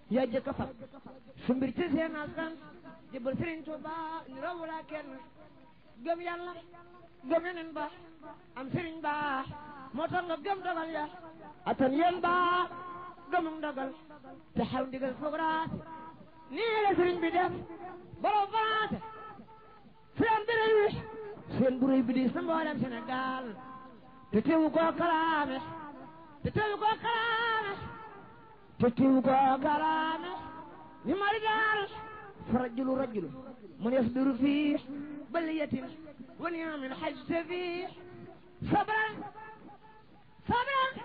yaa jëkk a fab su mbir ci seen askan jëbal Sëriñ Tuuba ni rawulaa kenn gëm yàlla gëm yeneen ba am sëriñ ba moo tax nga gëm dogal ya atan yéen ba gëmum dogal te xaw ndigal foog raat nii la sëriñ bi def borom France seen bi réy seen bu réy bi di sa mboolem Sénégal te teewu koo kalaame te teewu koo kalaame te teewu koo kalaame ni mari daal fa rajulu rajulu mun yasbiru fii baliyatin wa niyamin xajte fii sabran sabran